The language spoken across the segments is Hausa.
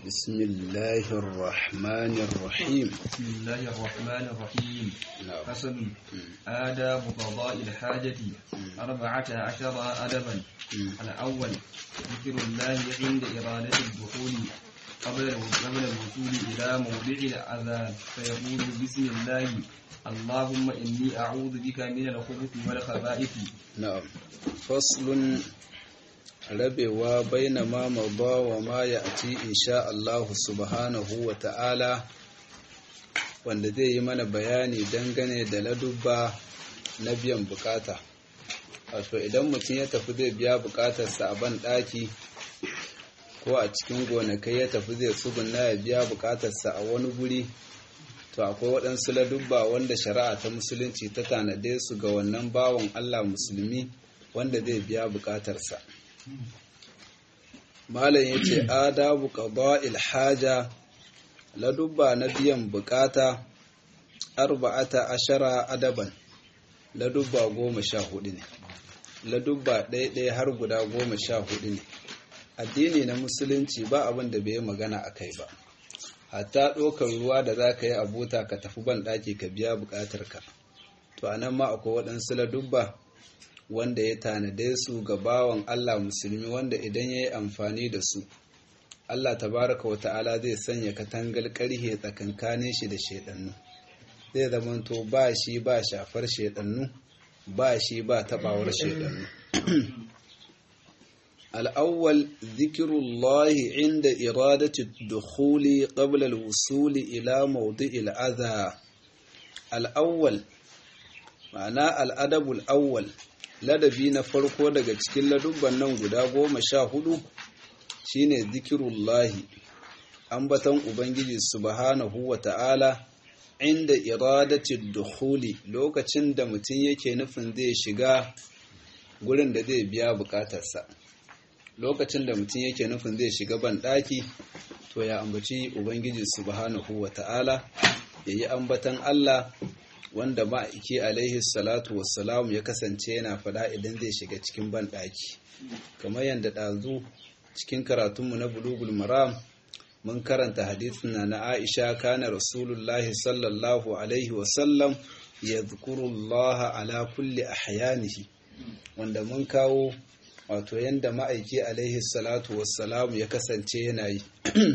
بسم الله الرحمن الرحيم بسم الله الرحمن الرحيم نعم فصل آداب قضاء الحاجة أربعة عشر أدبا الأول ذكر الله عند إرادة الدخول قبل قبل الوصول إلى موضع الأذان فيقول بسم الله اللهم إني أعوذ بك من الخبث والخبائث نعم فصل rabewa baina ma mada wa ma ya'ti insha Allah subhanahu wa ta'ala wanda zai yi mana bayani dangane da ladubba na biyan bukata wato idan mutum ya tafi zai biya bukatarsa a ban daki ko a cikin gonakai ya tafi zai tsuguna ya biya bukatarsa a wani guri to akwai waɗansu ladubba wanda shari'a ta musulunci ta tanade su ga wannan bawan Allah musulmi wanda zai biya bukatarsa malam ya ce adabu qada'il haja ladubba na biyan bukata arba'ata ashara adaban ladubba goma sha hudu ne ladubba ɗaya har guda goma sha hudu ne addini na musulunci ba abin da bai magana a kai ba hatta ɗaukar ruwa da za ka yi abota ka tafi ban ɗaki ka biya buƙatarka to a nan ma akwai waɗansu ladubba wanda ya tanade su ga bawan Allah musulmi wanda idan ya yi amfani da su Allah tabaraka wata'ala zai sanya katangal ƙarhe tsakankanin shi da shaidannu zai zamanto ba shi ba shafar shaidannu ba shi ba taɓawar shaidannu الأول ذكر الله عند إرادة الدخول قبل الوصول إلى موضع الأذى الأول معنى الأدب الأول ladabi na farko daga cikin ladubban nan guda goma sha hudu shine zikirullahi ambaton ubangiji subhanahu wa ta'ala inda iradatin dukhuli lokacin da mutum yake nufin zai shiga gurin da zai biya bukatarsa lokacin da mutum yake nufin zai shiga ban daki to ya ambaci ubangiji subhanahu wa ta'ala yayi ambatan Allah wanda ma'aiki alaihi salatu wassalamu ya kasance yana fada idan zai shiga cikin banɗaki kamar yadda ɗazu cikin karatunmu na bulugul maram mun karanta hadisin na na aisha kana rasulullahi sallallahu alaihi wasallam ya zukurullaha ala kulli ahyanihi wanda mun kawo wato yadda ma'aiki alaihi salatu wassalamu ya kasance yana yi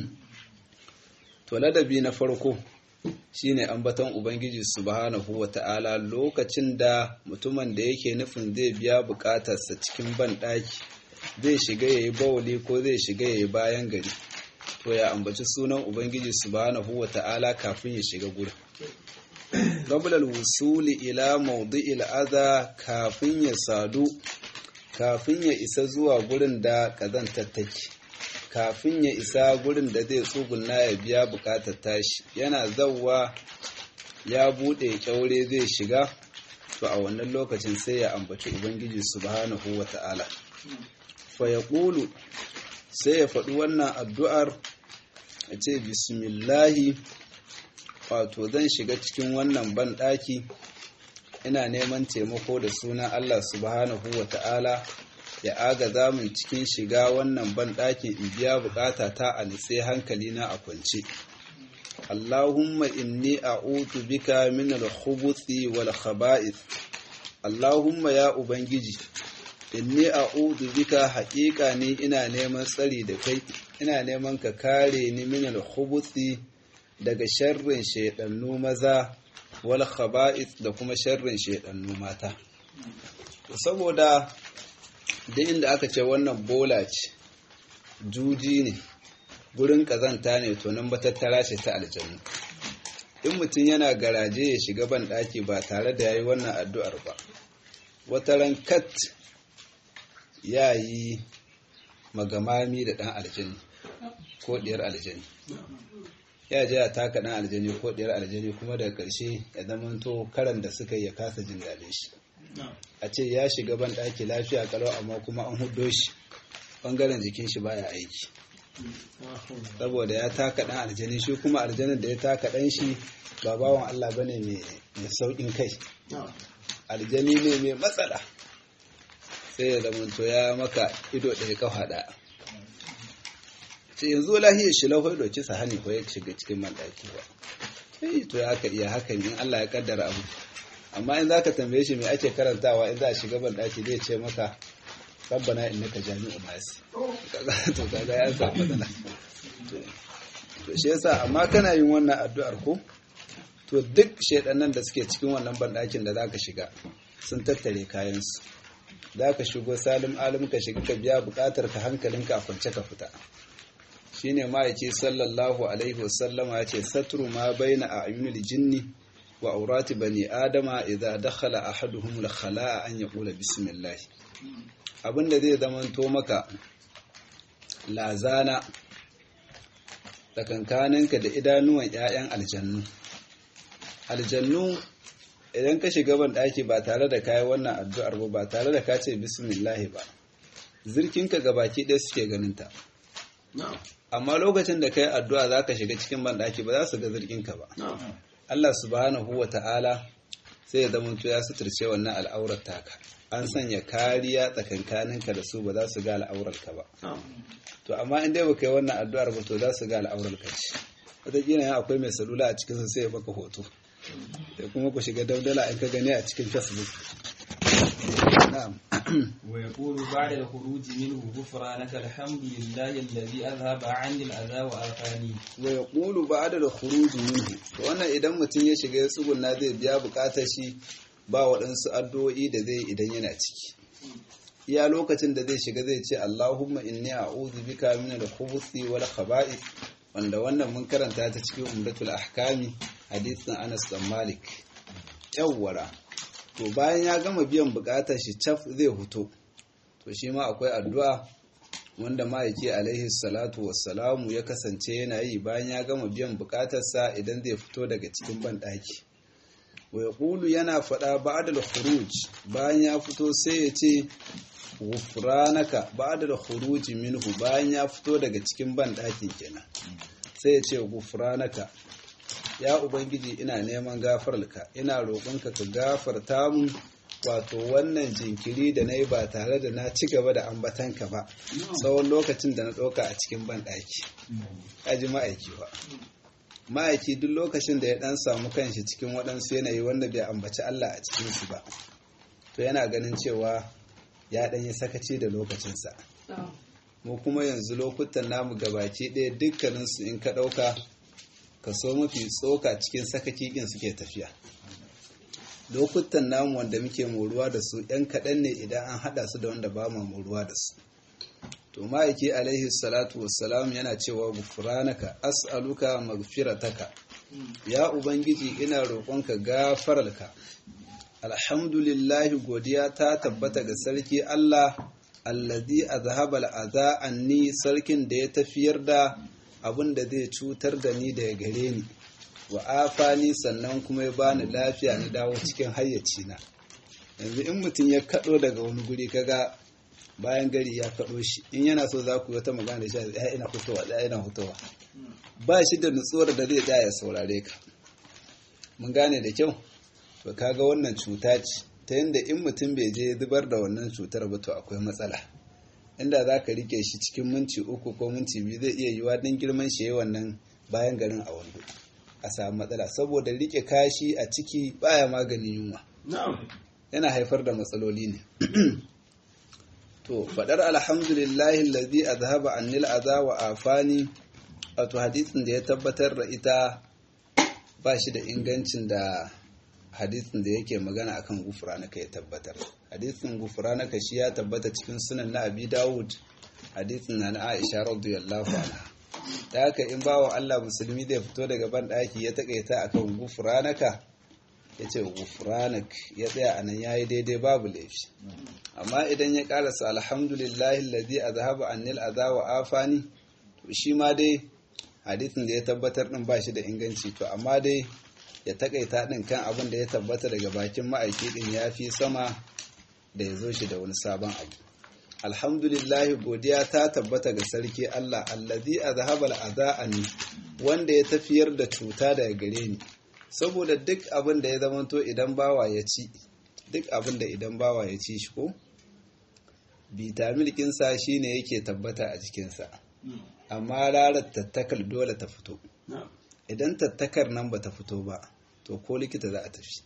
to ladabi na farko shine ambaton ubangiji subhanahu wata'ala lokacin da mutumin da yake nufin zai biya bukatarsa cikin banɗaki zai shiga yayi bawali ko zai shiga yayi bayan gari to ya ambaci sunan ubangiji subhanahu wata'ala kafin ya shiga gurin qabla al-wusuli ila mawdi'il adha kafin ya sadu kafin ya isa zuwa gurin da kazantar take kafin ya isa gurin da zai tsuguna ya biya bukatar tashi yana zauwa ya bude kyaure zai shiga to a wannan lokacin sai ya ambaci ubangiji subhanahu wata'ala fa yaqulu sai ya faɗi wannan addu'ar a ce bismillahi wato zan shiga cikin wannan banɗaki ina neman taimako da sunan Allah subhanahu wata'ala ya agaza min cikin shiga wannan banɗakin in biya bukata ta a nitse hankali na a kwance Allahumma inni a'udhu bika min al-khubuthi wal khaba'ith Allahumma ya ubangiji inni a'udhu bika haƙiƙa ni ina neman tsari da kai ina neman ka kare ni min al-khubuthi daga sharrin shaydannu maza wal khaba'ith da kuma sharrin shaydannu mata saboda duk inda aka ce wannan bola ce juji ne gurin kazanta ne to nan batattara ce ta aljannu in mutum yana garaje ya shiga ban daki ba tare da yayi wannan addu'ar ba wata ran kat ya yi magamami da dan aljani ko diyar aljani ya je ya taka dan aljani ko diyar aljani kuma daga karshe ya zamanto karan da suka yi ya kasa jin daɗin shi a ce ya shiga ban ɗaki lafiya kalau amma kuma an hudo shi ɓangaren jikin shi baya aiki saboda ya taka ɗan aljani shi kuma aljanin da ya taka ɗan shi ba bawan Allah ba ne mai sauƙin kai aljani ne mai matsala sai ya zamanto ya maka ido ɗaya kafa ɗaya ce yanzu lahiyar shi lahoi doki sahani ko ya shiga cikin mandaki ba sai to ya ka iya hakan in Allah ya kaddara abu amma in zaka tambaye shi me ake karantawa in za a shiga bandaki zai ce maka rabbana innaka jami'u nasi to kaga ya sa matsala to shi yasa amma kana yin wannan addu'ar ko to duk shedannan da suke cikin wannan bandakin da zaka shiga sun tattare kayansu zaka shigo salim alim ka shiga ka biya bukatar ka hankalinka a kwance ka fita shine ma yake sallallahu alaihi wasallama yace satru ma baina a'yunil jinni wa aurati bani adama idza dakhala ahaduhum la khala'a an yaqula bismillah abinda zai zamanto maka lazana tsakankaninka da idanuwan 'ya'yan aljannu aljannu idan ka shiga ban ɗaki ba tare da kayi wannan addu'ar ba ba tare da ka ce bismillahi ba zirkinka ga baki ɗaya suke ganinta amma lokacin da kai addu'a za ka shiga cikin ban ɗaki ba za su ga zirkinka ba Allah subhanahu wa ta'ala sai ya zama ya suturce wannan al'aurar taka an sanya kariya tsakankaninka da su ba za su ga al'aurarka ba to amma in dai baka yi wannan addu'ar ba to za su ga al'aurarka ce wataƙila yan akwai mai salula a cikinsa sai ya baka hoto da kuma ku shiga daudala in ka gani a cikin facebook na'am ويقول بعد الخروج منه غفرانك الحمد لله الذي أذهب عني الأذى وآفاني wa yaqulu ba'da al-khuruj minhu to wannan idan mutum ya shiga ya tsugunna zai biya bukatar shi ba waɗansu addu'o'i da zai idan yana ciki iya lokacin da zai shiga zai ce Allahumma inni a'udhu bika min al-khubuthi wal khaba'ith wanda wannan mun karanta ta cikin umdatul ahkami hadisin Anas bin Malik yawwara to bayan ya gama biyan bukatar shi caf zai huto to shi ma akwai addu'a wanda ma'aiki alaihi salatu wassalamu ya kasance yana yi bayan ya gama biyan bukatarsa idan zai fito daga cikin banɗaki wai ƙulu yana faɗa ba'adal khuruj bayan ya fito sai ya ce gufranaka ba'adal khuruj minhu bayan ya fito daga cikin banɗakin kenan sai ya ce gufranaka ya ubangiji ina neman gafararka ina roƙonka ka gafarta mun wato wannan jinkiri da na yi ba tare da na ci gaba da ambatanka ba tsawon lokacin da na ɗauka a cikin banɗaki aji ma'aiki ba ma'aiki duk lokacin da ya ɗan samu kanshi cikin waɗansu yanayi wanda bai ambaci Allah a cikinsu ba to yana ganin cewa ya ɗan yi sakaci da lokacinsa mu kuma yanzu lokutan namu gabaki ɗaya dukkaninsu in ka ɗauka kaso mafi tsoka cikin sakaki ɗin suke tafiya lokutan namu wanda muke moruwa da su ‘yan kaɗan ne idan an haɗa su da wanda ba ma moruwa da su to ma'aiki alaihi salatu wassalam yana cewa gufranaka as'aluka magfirataka ya ubangiji ina roƙonka gafararka alhamdulillahi godiya ta tabbata ga sarki Allah allazi azhaba al'aza anni sarkin da ya tafiyar da abin da zai cutar da ni daga gare ni wa afani sannan kuma ya bani lafiya na dawo cikin hayyacina yanzu in mutum ya kaɗo daga wani guri kaga bayan gari ya kaɗo shi in yana so za ku yi wata magana da shi ya ina fitowa ya ina fitowa ba shi da nutsuwar da zai tsaya ya saurare ka mun gane da kyau to kaga wannan cuta ce ta yadda in mutum bai je zubar da wannan cutar ba to akwai matsala inda za ka rike shi cikin minti uku ko minti biyu zai iya yiwa don girman shi yi wannan bayan garin a wando a samu matsala saboda rike kashi a ciki baya maganin yunwa yana haifar da matsaloli ne to fadar alhamdulillahi allazi azhaba annil adha wa afani wato hadisin da ya tabbatar da ita ba shi da ingancin da hadisin da yake magana akan gufranaka ya tabbatar hadisin gufranaka shi ya tabbata cikin sunan na abi dawud hadisin na na aisha radiyallahu anha da haka in bawa Allah musulmi zai fito daga ban daki ya takaita akan gufranaka ya ce gufranak ya tsaya a nan ya yi daidai babu laifi amma idan ya karasa alhamdulillahi alladhi azhaba annil adha wa afani to shi ma dai hadisin da ya tabbatar din ba shi da inganci to amma dai ya takaita din kan abin da ya tabbata daga bakin ma'aiki din ya fi sama da ya zo shi da wani sabon abu alhamdulillahi godiya ta tabbata ga sarki Allah allazi azhaba al'adha anni wanda ya tafiyar da cuta daga gare ni saboda duk abin da ya zamanto idan bawa ya ci duk abin da idan bawa ya ci shi ko bitamin kinsa shine yake tabbata a jikinsa amma ranar tattakar dole ta fito idan tattakar nan ba ta fito ba to ko likita za a tafi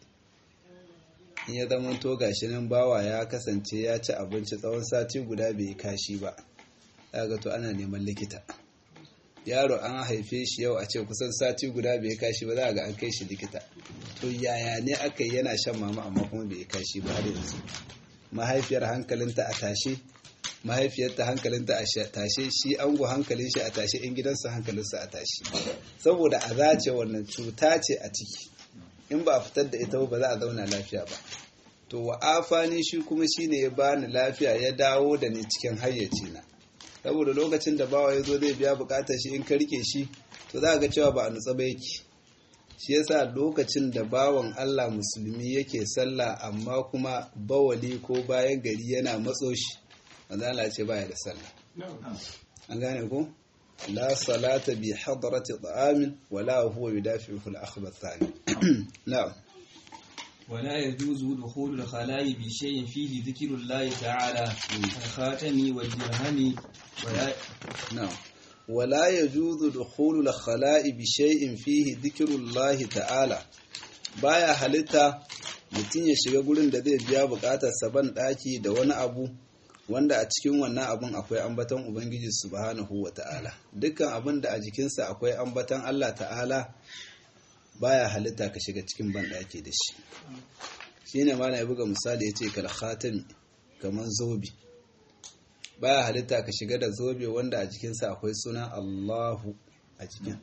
in ya zama to gashi nan bawa ya kasance ya ci abinci tsawon sati guda bai kashi ba ga to ana neman likita yaro an haife shi yau a ce kusan sati guda bai kashi ba za ga an kai shi likita to yaya ne aka yi yana shan mama amma kuma bai kashi ba har yanzu mahaifiyar hankalinta a tashe mahaifiyarta hankalinta a tashe shi ango hankalin shi a tashe in gidansa hankalinsa a tashe saboda a zace wannan cuta ce a ciki in ba a fitar da ita ba za a zauna lafiya ba to wa afani shi kuma shine ya bani lafiya ya dawo da ni cikin hayyaci na saboda lokacin da bawa ya zo zai biya bukatar shi in ka rike shi to za ga cewa ba a nutsa ba yake shi yasa lokacin da bawan Allah musulmi yake sallah amma kuma bawali ko bayan gari yana matso shi wanda Allah ce baya da sallah an gane ko la salata bi hadrati ta'amin wala huwa yudafi'u al-akhbath thani na'am ولا يجوز دخول الخلاء بشيء فيه ذكر الله تعالى الخاتم والدرهم ولا نعم ولا يجوز دخول الخلاء بشيء فيه ذكر الله تعالى baya halitta mutum ya shiga gurin da zai biya bukatar saban daki da wani abu wanda a cikin wannan abun akwai ambaton ubangiji subhanahu wata'ala dukkan abin da a jikinsa akwai ambaton Allah ta'ala baya halitta ka shiga cikin banɗaki da shi shi ne ma na buga misali ya ce kal khatami kamar zobe baya halitta ka shiga da zobe wanda a jikinsa akwai suna Allahu a jikin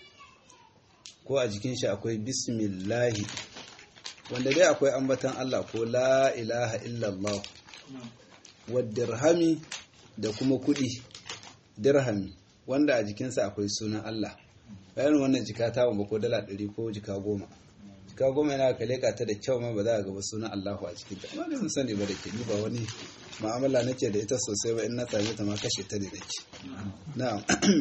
ko a jikin shi akwai bismillahi wanda dai akwai ambatan Allah ko la ilaha illallah wa dirhami da kuma kudi dirhami wanda a jikinsa akwai sunan Allah bayan wannan jika ta ba ko dala ɗari ko jika goma jika goma yana ka leƙa ta da kyau ma ba za a gaba sunan Allahu a cikin ta amma mun sani ba da ke ni ba wani mu'amala nake da ita sosai ba in na same ta ma kashe ta ne nake na'am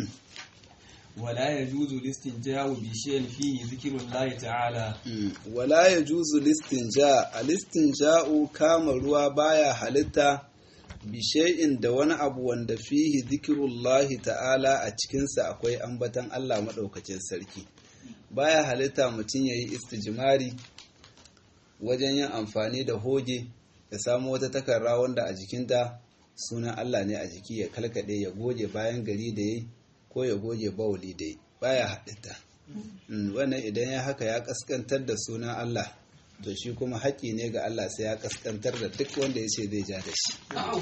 ولا يجوز الاستنجاء بشيء فيه ذكر الله تعالى wala yajuzu listinja alistinja'u kama ruwa baya halitta bishai'in da wani abu wanda fihi zikirullahi ta'ala a cikinsa akwai ambatan Allah maɗaukacin sarki baya halitta mutum ya yi istijimari wajen yin amfani da hoge ya samu wata takarra wanda a jikinta sunan Allah ne a jiki ya kalkaɗe ya goge bayan gari da ya ko ya goge bawuli da ya baya halitta wannan idan ya haka ya kaskantar da sunan Allah to shi kuma haƙƙi ne ga Allah sai ya kaskantar da duk wanda ya ce zai ja da shi.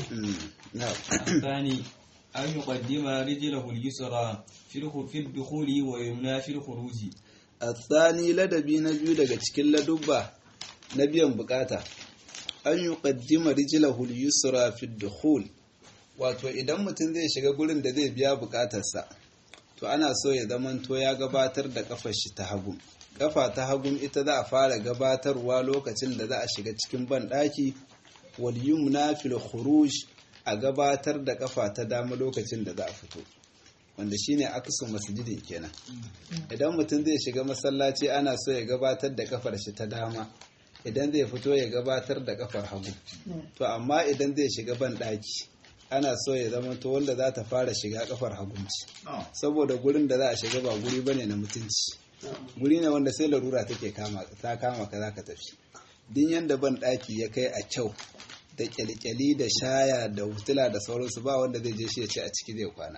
الثاني أن يقدم رجله اليسرى في الدخول ويمنى في الخروج الثاني ladabi na biyu daga cikin ladubba na biyan bukata an yi ƙaddima rijilahul yusra fi dukhul wato idan mutum zai shiga gurin da zai biya bukatarsa to ana so ya zamanto ya gabatar da kafar shi ta hagu kafa ta hagun ita za a fara gabatarwa lokacin da za a shiga cikin banɗaki wal yumna fil khuruj a gabatar da kafa ta dama lokacin da za a fito wanda shine aksu masjidin kenan idan mutum zai shiga masallaci ana so ya gabatar da kafar shi ta dama idan zai fito ya gabatar da kafar hagu to amma idan zai shiga banɗaki ana so ya zama to wanda za ta fara shiga kafar hagunci saboda gurin da za a shiga ba guri bane na mutunci guri ne wanda sai larura take kama ta kama ka zaka tafi din yanda ban daki ya kai a kyau da kyalkyali da shaya da hutula da sauransu ba wanda zai je shi ya ce a ciki zai kwana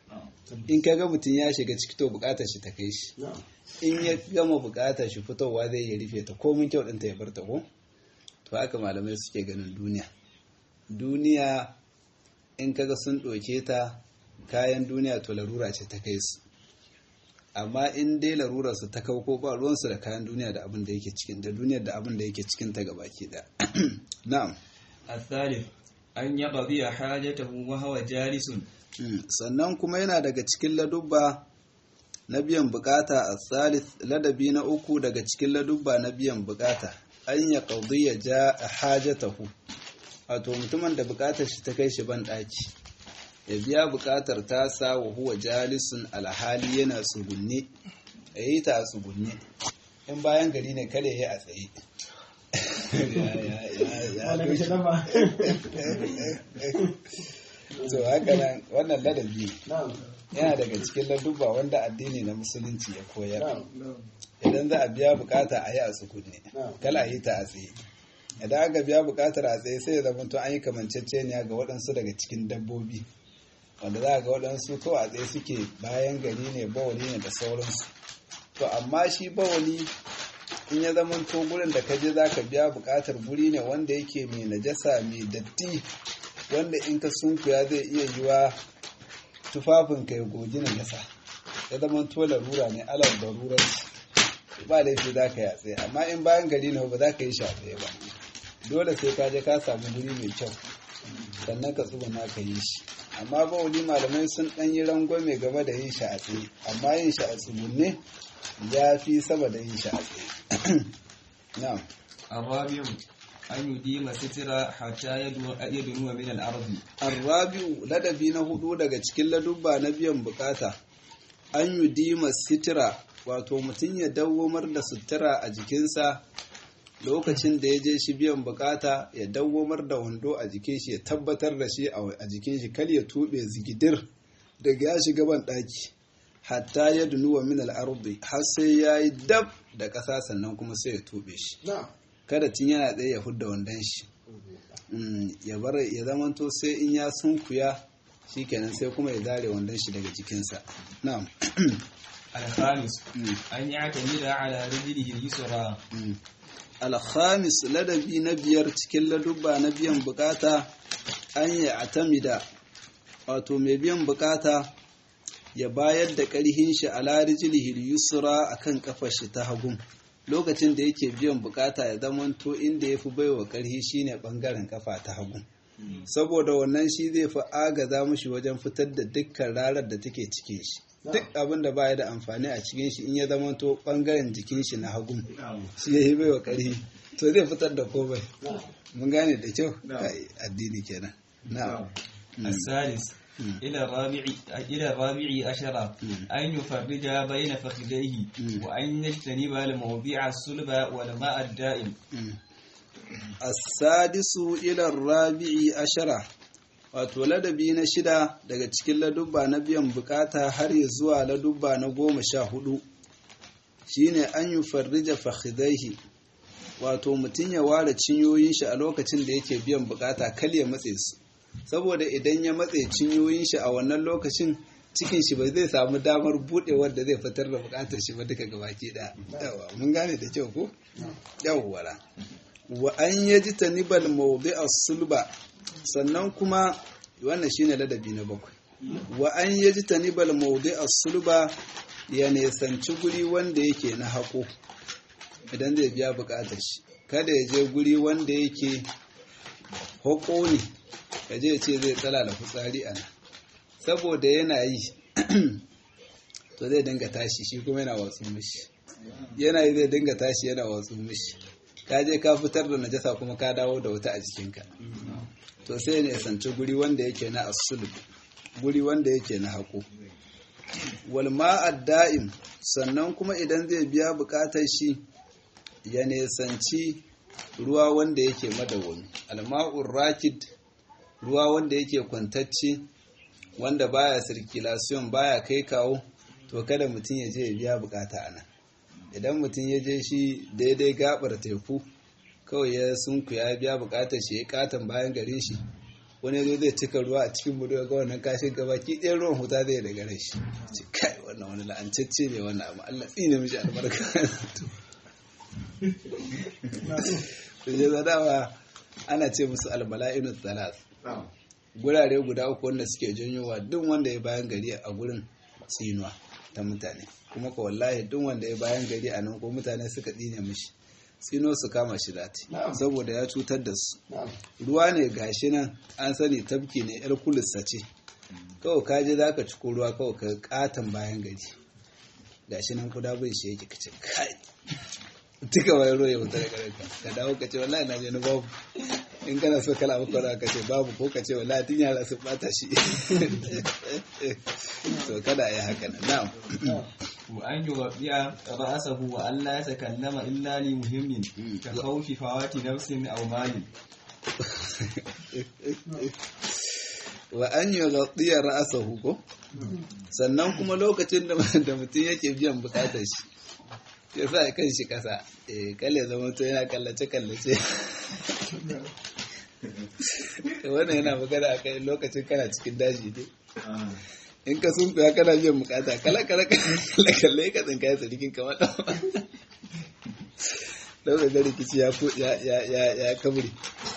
in ka ga mutum ya shiga ciki to bukatar shi ta kai shi in ya gama bukatar shi fitowa zai yi rufe ta komin kyau ɗinta ya bar ta ko to haka malamai suke ganin duniya duniya in kaga sun ɗauke ta kayan duniya to larura ce ta kai su amma in dai larurarsu ta kauko ba ruwansu da kayan duniya da abin da yake cikin da duniyar da abin da yake cikin ta gabaki da na'am الثالث أن يقضي حاجته وهو جالس sannan kuma yana daga cikin ladubba na biyan bukata a thalith ladabi na uku daga cikin ladubba na biyan bukata an ya qadiya ja hajatahu wato mutumin da bukatar shi ta kai shi ban daki ya biya bukatar tasa wa huwa jalisun alhali yana tsugunne ya yi ta a tsugunne in bayan gari ne kada ya yi a tsaye to haka nan wannan ladabi yana daga cikin ladubba wanda addini na musulunci ya koyar idan za a biya bukata a yi a tsukunne kala a yi ta a tsaye idan aka biya bukatar a tsaye sai ya zama to an yi kamanceceniya ga waɗansu daga cikin dabbobi wanda za a ga waɗansu kawai a tsaye suke bayan gari ne bawali ne da sauransu to amma shi bawali in ya zama to gurin da kaje za ka biya bukatar guri ne wanda yake mai najasa mai datti wanda in ka sunkuya zai iya yiwa tufafin ka ya gogi najasa ya zama to larura ne alal darurar ba laifi za ka yi a tsaye amma in bayan gari ne ba za ka yi shi a tsaye ba dole sai ka je ka samu guri mai kyau sannan ka tsuguna ka yi shi amma ba wani malamai sun ɗan yi rangwame game da yin shi a tsaye amma yin shi a tsugunne ya fi sama da yin shi a tsaye na'am الرابع أن يديم ستر حتى يدنو يدنو من الأرض arrabi'u ladabi na hudu daga cikin ladubba na biyan bukata an yi dima sitira wato mutum ya dawwamar da sutura a jikinsa lokacin da ya je shi biyan bukata ya dawwamar da wando a jikin shi ya tabbatar da shi a jikin shi kal ya tube zigidir daga ya shiga ban daki hatta ya dunuwa min al-ardi har sai yayi dab da ƙasa sannan kuma sai ya tube shi kada tun yana tsaye ya hudda wandon shi ya bar ya zamanto sai in ya sunkuya shikenan sai kuma ya zare wandon shi daga jikinsa na'am الخامس أن يعتمد على رجله اليسرى alhamis ladabi na biyar cikin ladubba na biyan bukata an yi atamida wato mai biyan bukata ya bayar da ƙarhin shi a larijilihil yusra a kan ƙafar shi ta hagun lokacin da yake biyan bukata ya zamanto inda ya fi baiwa ƙarhi shine ɓangaren ƙafa ta hagun saboda wannan shi zai fi agaza mushi wajen fitar da dukkan rarar da take cikin shi duk abin da baya da amfani a cikin shi in ya zamanto ɓangaren jikin shi na hagun shi ya yi baiwa ƙarhi to zai fitar da komai mun gane da kyau addini kenan na'am السادس إلى الرابع إلى الرابع عشر أن يفرج بين فخذيه وأن يجتنب الموضع الصلب والماء الدائم السادس إلى الرابع عشر wato ladabi na shida daga cikin ladubba na biyan bukata har ya zuwa ladubba na goma sha hudu shine an yi farrija fakhidaihi wato mutum ya ware cinyoyin shi a lokacin da yake biyan bukata kal ya matse su saboda idan ya matse cinyoyin shi a wannan lokacin cikin shi ba zai samu damar budewar da zai fitar da bukatar shi ba duka gabaki da yawa mun gane da kyau ko yawwara wa an yaji tanibal mawdi'a sulba sannan kuma wannan shine ladabi na bakwai wa an yaji tanibal mawdi'a sulba ya nesanci guri wanda yake na hako idan zai biya bukatar shi kada ya je guri wanda yake hako ne ya je ce zai tsala da fitsari a nan saboda yana yi to zai dinga tashi shi kuma yana watsu mishi yana yi zai dinga tashi yana watsu mishi ka je ka fitar da najasa kuma ka dawo da wuta a jikinka to sai ne sanci guri wanda yake na asulub guri wanda yake na haƙo wal ma'ad da'im sannan kuma idan zai biya buƙatar shi ya nesanci ruwa wanda yake madawwami alma'ur rakid ruwa wanda yake kwantacce wanda baya circulation baya kai kawo to kada mutum ya je ya biya bukata a nan idan mutum ya je shi daidai gabar teku kawai ya sunku ya biya bukatar shi ya katon bayan garin shi wani zo zai cika ruwa a cikin budu ga wannan kashin gaba ki ɗaya ruwan huta zai daga rai shi ce kai wannan wani la'ancacce ne wannan amma Allah tsine mishi albarka to je zadawa ana ce musu albala'inu thalas gurare guda uku wanda suke janyowa duk wanda ya bayan gari a gurin tsinuwa ta mutane kuma ka wallahi duk wanda ya bayan gari a nan ko mutane suka tsine mishi tsino su kama shi zati saboda ya cutar da su ruwa ne gashi nan an sani tafki ne yar kulissa ce kawai ka je za ka ciko ruwa kawai ka katon bayan gari gashi nan kuda bai shi yake kace kai duka wani ruwa ya wuta daga ranka ka dawo ka ce wallahi na je na babu in kana so kala maka ruwa ka ce babu ko ka ce wallahi tun yara sun bata shi to kada yi haka nan na'am وأن يغطي رأسه وأن لا يتكلم إلا لمهم كخوف فوات نفس أو مال wa an yi gaɗiyar ra'asa huko sannan kuma lokacin da mutum yake biyan bukatar shi ya sa kan shi ƙasa kalle zama to yana kallace-kallace wannan yana magana a kai lokacin kana cikin daji ne in ka sun fiya kana biyan bukata kala kala kala kalle ka tsinka ya tsarikin kamar ɗan lokacin da rikici ya kabri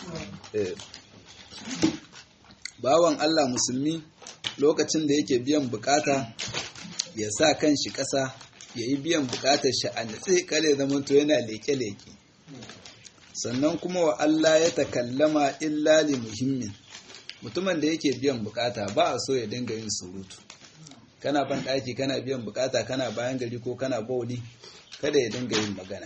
bawan Allah musulmi lokacin da yake biyan bukata ya sa kan shi ƙasa ya yi biyan bukatar shi a natsi kare zamanto yana leke-leke sannan kuma wa Allah ya takallama illa li muhimmin mutumin da yake biyan bukata ba a so ya dinga yin surutu kana ban ɗaki kana biyan bukata kana bayan gari ko kana bauli kada ya dinga yin magana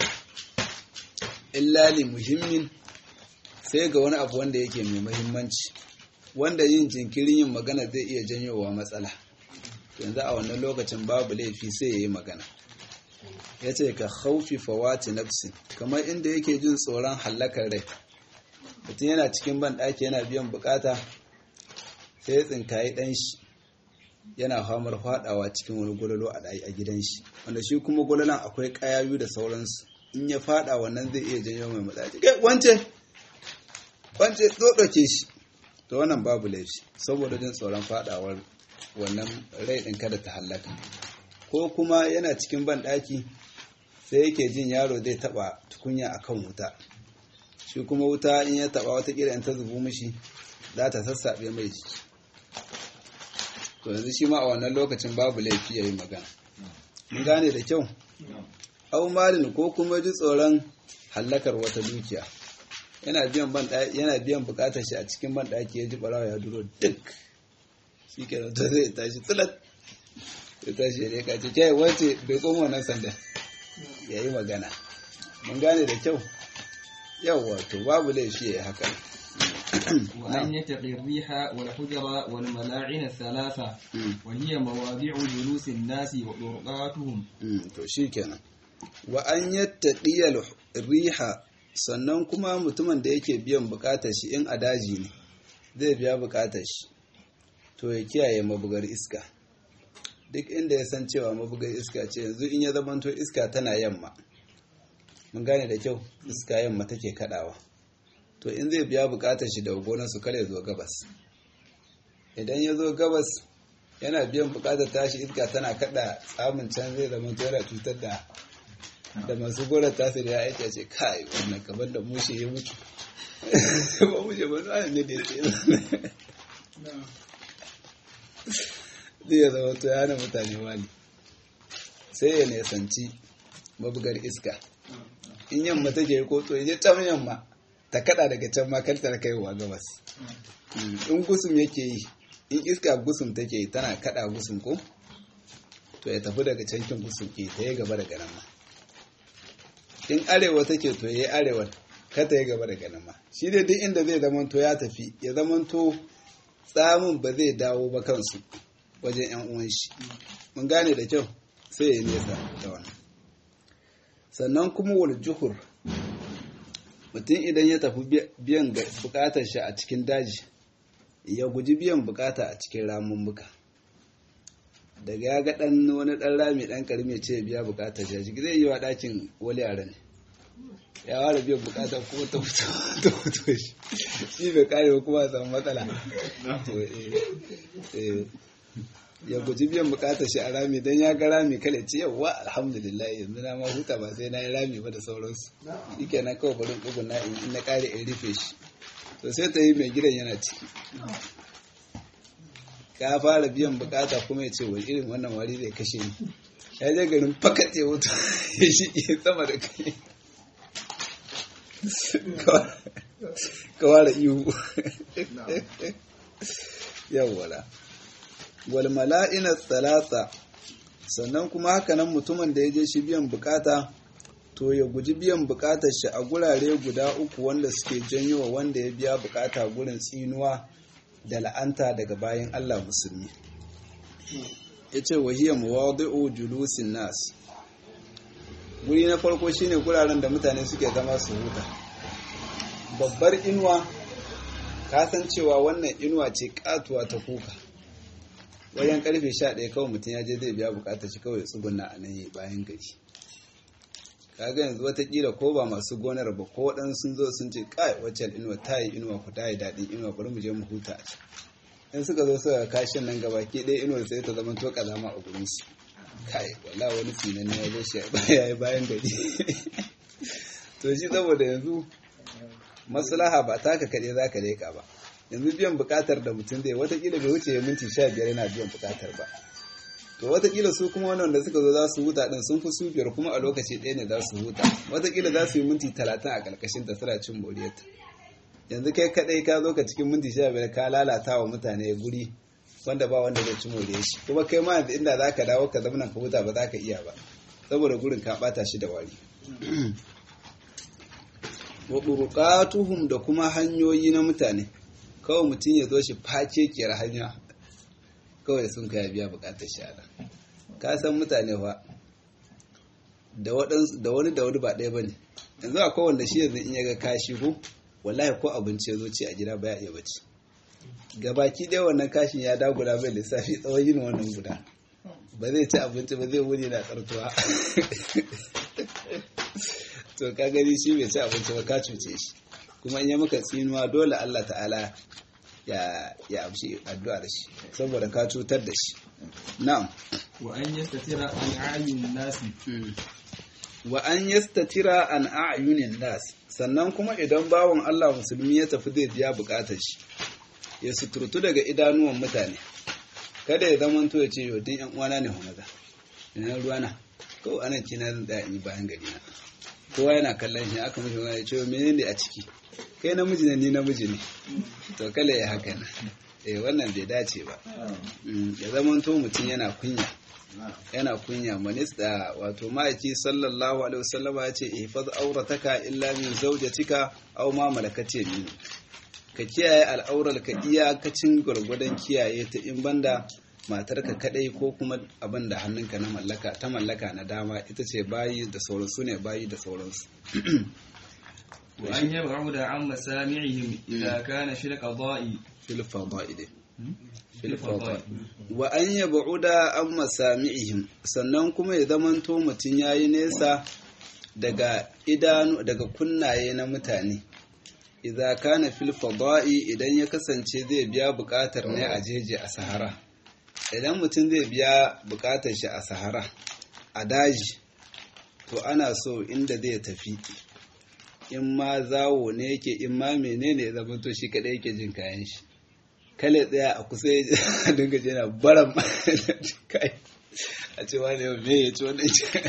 illa li muhimmin sai ga wani abu wanda yake mai muhimmanci wanda yin jinkirin yin magana zai iya janyowa matsala yanzu a wannan lokacin babu laifi sai ya yi magana ya ce ka haufi fawati nafsi kamar inda yake jin tsoron hallakar rai mutum yana cikin ban ɗaki yana biyan bukata sai ya tsinkayi ɗan shi yana famar faɗawa cikin wani gwalolo a gidan shi wanda shi kuma gwalolon akwai ƙayayu da sauransu in ya faɗa wannan zai iya janyo mai matsala kai wance wance ɗoɗoke shi to wannan babu laifi saboda jin tsoron faɗawar wannan rai ɗin kada ta hallaka ko kuma yana cikin ban ɗaki sai yake jin yaro zai taɓa tukunya akan wuta shi kuma wuta in ya taɓa wata in ta zubu mishi za ta sassaɓe mai jiki to yanzu shi ma a wannan lokacin babu laifi ya yi magana mun gane da kyau au malin ko kuma ji tsoron hallakar wata dukiya yana biyan ban yana biyan bukatar shi a cikin ban ɗaki ya ji barawa ya duro duk shi ke to zai tashi tsilat ya tashi ya leka ce kai wace bai koma wannan sanda ya yi magana mun gane da kyau yawwa to babu laifi ya yi haka وأن يتقي الريح والحجر والملاعن الثلاثة وهي مواضع جلوس الناس وطرقاتهم to shikenan wa an yattaqiya riha sannan kuma mutumin da yake biyan bukatar shi in a daji ne zai biya bukatar shi to ya kiyaye mabugar iska duk inda ya san cewa mabugar iska ce yanzu in ya zamanto iska tana yamma mun gane da kyau iska yamma take kadawa to in zai biya bukatar shi da gonar su kare zo gabas idan ya zo gabas yana biyan bukatar tashi iska tana kada tsamin can zai zama yana cutar da da masu gonar tasu da ya aiki ce kai wannan kamar da mushe ya mutu ba mushe ba zuwa ne da ya ce zai ya zama to yana mutane wani sai ya nesanci mabugar iska in yamma take ko to ya je can yamma ta kada daga can ma kar ta kaiwa gabas in gusum yake yi in iska gusum take yi tana kada gusum ko to ya tafi daga cankin gusum ke ta yi gaba daga nan ma in arewa take to ya yi arewa ka ta yi gaba daga nan ma shi dai duk inda zai zamanto ya tafi ya zamanto tsamin ba zai dawo ba kansu wajen yan uwan shi mun gane da kyau sai ya nesa da wannan sannan kuma wal juhur mutum idan ya tafi biyan bukatar shi a cikin daji ya guji biyan bukata a cikin ramummuka daga ya ga dan wani dan rami dan karmi ce biya bukatar shi zai yi wa dakin wali yaren ya ware biyan bukata kuma ta fito ta fito shi shi bai kare kuma samu matsala ya guji biyan bukatar shi a rami don ya ga rami kale ce yawwa alhamdulillah yanzu na ma huta ba sai na yi rami ba da sauransu shi na kawai barin ɗugun na in na ƙare in rufe shi to sai ta yi mai gidan yana ciki ka fara biyan bukata kuma ya ce wani irin wannan wari zai kashe ni ya je garin fakat ya wuta ya shi sama da kai ka ware ihu yawwala wal mala'ina thalatha sannan kuma hakanan mutumin da ya je shi biyan bukata to ya guji biyan bukatar shi a gurare guda uku wanda suke janyo wanda ya biya bukata gurin tsinuwa da la'anta daga bayan Allah musulmi yace wahiyya mawadi'u julusin nas guri na farko shine guraren da mutane suke zama su huta babbar inuwa ka san cewa wannan inuwa ce katuwa ta kuka wajen karfe 11 kawai mutum ya je zai biya bukatar shi kawai tsuguna a nan bayan gari kaga yanzu watakila ko ba masu gonar ba ko waɗansu sun zo sun ce kai waccan inuwa ta yi inuwa ku ta yi daɗin inuwa bari mu je mu huta a can in suka zo suka kashin nan gaba ke ɗaya inuwar sai ta zama to kazama a gurin su kai wala wani sinan ya zo shi ya yi bayan gari to shi saboda yanzu maslaha ba taka kaɗai za ka leƙa ba yanzu biyan buƙatar da mutum zai watakila bai wuce minti sha biyar yana biyan buƙatar ba to watakila su kuma wannan da suka zo za su huta din sun fi su biyar kuma a lokaci ɗaya ne za su huta watakila za su yi minti talatin a ƙarƙashin ta suna cin moriyarta yanzu kai kaɗai ka zo ka cikin minti sha biyar ka lalata wa mutane guri wanda ba wanda zai ci moriyar shi kuma kai ma yanzu inda za ka dawo ka zama ka huta ba za ka iya ba saboda gurin ka ɓata shi da wari wa ɓurƙatuhum da kuma hanyoyi na mutane kawai mutum ya zo shi face kiyar hanya kawai sun kaya biya bukatar shara ka san mutane fa da wani da wani ba ɗaya ba ne yanzu a kowanne shi yanzu in ya ga kashi ko wallahi ko abinci ya zo ci a gida baya iya bacci gabaki ɗaya wannan kashin ya dagula mai lissafi tsawon yin wannan guda ba zai ci abinci ba zai wuni na tsartuwa to ka gani shi bai ci abinci ba ka cuce shi kuma in ya maka tsinuwa dole Allah ta'ala ya ya amshi addu'a da shi saboda ka cutar da shi na'am wa an yastatira an ayyun nasi wa an yastatira an a'yunin nas sannan kuma idan bawon Allah musulmi ya tafi zai biya bukatar shi ya suturtu daga idanuwan mutane kada ya zama to ya ce yau din yan uwana ne homaza ina ruwana ko anan kina zan tsaya in yi bayan gari na kowa yana kallon shi aka mishi wani ya ce menene a ciki kai namiji ne ni namiji ne to kala ya haka na eh wannan bai dace ba ya zama to mutum yana kunya yana kunya manista wato ma'aiki sallallahu alaihi wasallam ya ce ihfaz aurataka illa min zawjatika aw ma malakat yamin ka kiyaye al'aurar ka iyakacin gwargwadon kiyaye ta in banda matarka kadai ko kuma abin da hannunka na mallaka ta mallaka na dama ita ce bayi da sauransu ne bayi da sauransu وأن يبعد عن مسامعهم إذا كان في القضاء في الفضائل في الفضائل وأن يبعد عن مسامعهم sannan kuma ya zamanto mutum yayi nesa daga idanu daga kunnaye na mutane idza kana fil fada'i idan ya kasance zai biya bukatar ne a jeje a sahara idan mutum zai biya bukatar shi a sahara a daji to ana so inda zai tafi in ma zawo ne yake in ma menene ya zama to shi kadai yake jin kayan shi kale tsaya a kusa ya dinga jina baran kai a ce wani yau me ya ci wani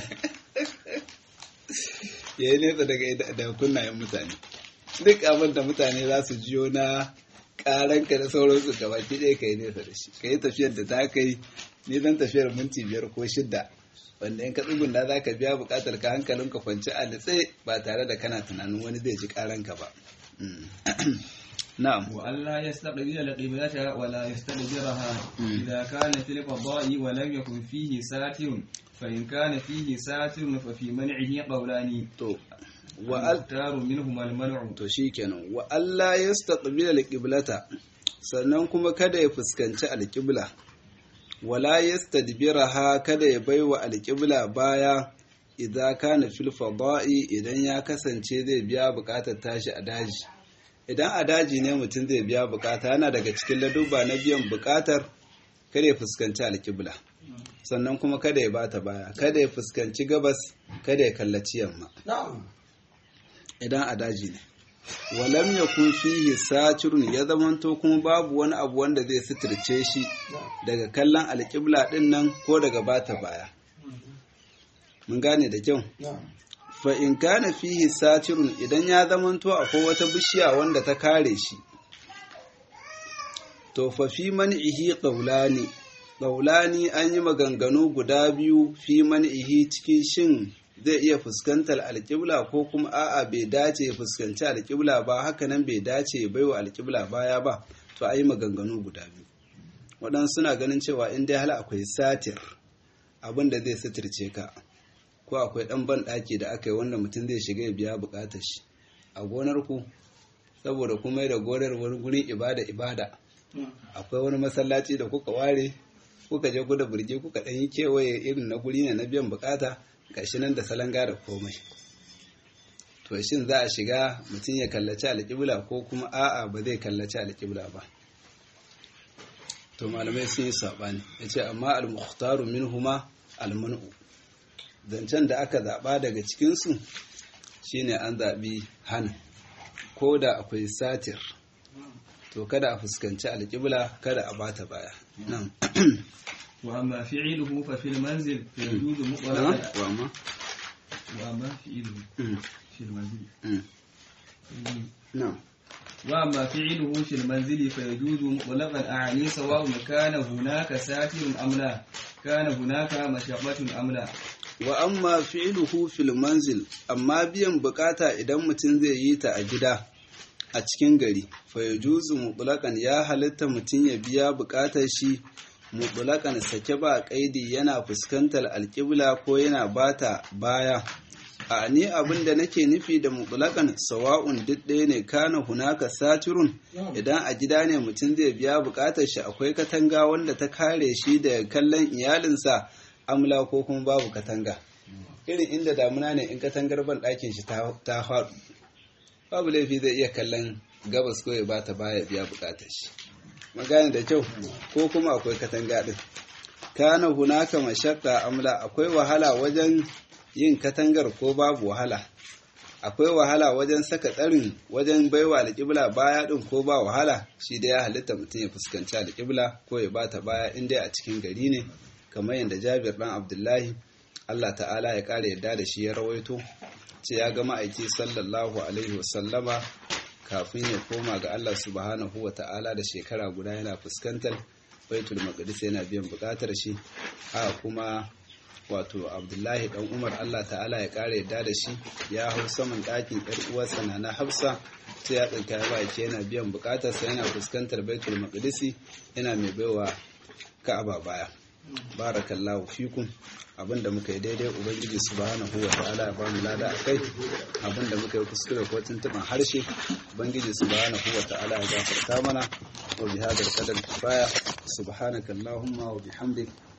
ya yi nesa daga kunnayen mutane duk abin da mutane za su jiyo na karanka da sauransu gaba ki ɗaya ka yi nesa da shi ka yi tafiyar da ta kai ni zan tafiyar minti biyar ko shidda wanda in ka tsugunda za ka biya bukatar ka hankalin ka kwanci a litse ba tare da kana tunanin wani zai ji karanka ba na'am wa Allah yastaqbil al-qiblata wa la yastadbiraha idza kana fil fada'i wa lam yakun fihi satirun fa in kana fihi satirun fa fi man'ihi qawlani to wa al-taru minhum al-man'u to shikenan wa Allah yastaqbil al-qiblata sannan kuma kada ya fuskanci al-qibla wala yastadbiraha kada ya baiwa alƙibla baya idan kana fil fada'i idan ya kasance zai biya buƙatar tashi a daji idan a daji ne mutum zai biya buƙata yana daga cikin ladubba na biyan buƙatar kada ya fuskanci alƙibla sannan kuma kada ya bata baya kada ya fuskanci gabas kada ya kallaci yamma idan a daji ne walam ya kun fihi satirun ya zamanto kuma babu wani abu wanda zai suturce shi daga kallon alƙibla ɗin nan ko daga bata baya mun gane da kyau fa in kana fihi satirun idan ya zamanto akwai wata bishiya wanda ta kare shi to fa fi man'ihi qawlani qawlani an yi maganganu guda biyu fi man'ihi cikin shin zai iya fuskantar alƙibla ko kuma a'a bai dace ya fuskanci alƙibla ba hakanan bai dace ya baiwa alƙibla baya ba to a yi maganganu guda biyu waɗansu suna ganin cewa in dai hal akwai satir abin da zai suturce ka ko akwai ɗan ban ɗaki da aka yi wanda mutum zai shiga ya biya buƙatar shi a gonar ku saboda kuma da gorar wani gurin ibada ibada akwai wani masallaci da kuka ware kuka je ku da burge kuka ɗan yi kewaye irin na guri ne na biyan bukata gashi nan da salanga da komai to shin za a shiga mutum ya kallaci alƙibla ko kuma a'a ba zai kallaci alƙibla ba to malamai sun yi saɓani ya ce amma al-mukhtaru minhuma al-man'u zancen da aka zaɓa daga cikinsu shine an zaɓi hana ko da akwai satir to kada a fuskanci alƙibla kada a bata baya nan وأما فعله ففي المنزل فيجوز مطلقا wama وأما فعله في المنزل nan وأما فعله في المنزل فيجوز مطلقا أعني سواء كان هناك ساتر أم لا كان هناك مشقة أم لا wa amma fi'luhu fil manzil amma biyan bukata idan mutum zai yi ta a gida a cikin gari fa yajuzu mutlaqan ya halitta mutum ya biya bukatar shi mutlaqan sake ba kaidi yana fuskantar alƙibla ko yana bata baya a ni abin da nake nufi da mutlaqan sawa'un duk ɗaya ne kana hunaka satirun idan a gida ne mutum zai biya bukatar shi akwai katanga wanda ta kare shi da kallon iyalinsa amla ko kuma babu katanga irin inda damuna ne in katangar ban ɗakin shi ta faɗu babu laifi zai iya kallon gabas ko ya bata baya biya bukatar shi magana da kyau ko kuma akwai katanga ɗin kana hunaka mashakka amla akwai wahala wajen yin katangar ko babu wahala akwai wahala wajen saka tsarin wajen baiwa alƙibla baya ɗin ko ba wahala shi da ya halitta mutum ya fuskanci alƙibla ko ya bata baya in dai a cikin gari ne kamar yadda jabir ɗan abdullahi allah ta'ala ya ƙara yadda da shi ya rawaito ce ya ga ma'aiki sallallahu alaihi wasallama kafin ya koma ga allah subhanahu wa ta'ala da shekara guda yana fuskantar baitul maqdis yana biyan buƙatar shi haka kuma wato abdullahi dan umar allah ta'ala ya ƙara yadda da shi ya hau saman ɗakin ƴar uwarsa na na hafsa sai ya tsinka ya baki yana biyan buƙatarsa yana fuskantar baitul maqdisi yana mai baiwa ka'aba baya barakallahu fikum abinda muka yi daidai ubangiji subhanahu wa ta'ala ya bamu lada akai abinda muka yi kuskure ko tuntuban harshe ubangiji subhanahu wa ta'ala ya gafarta mana wa bihadar qadar kifaya subhanakallahumma wa bihamdik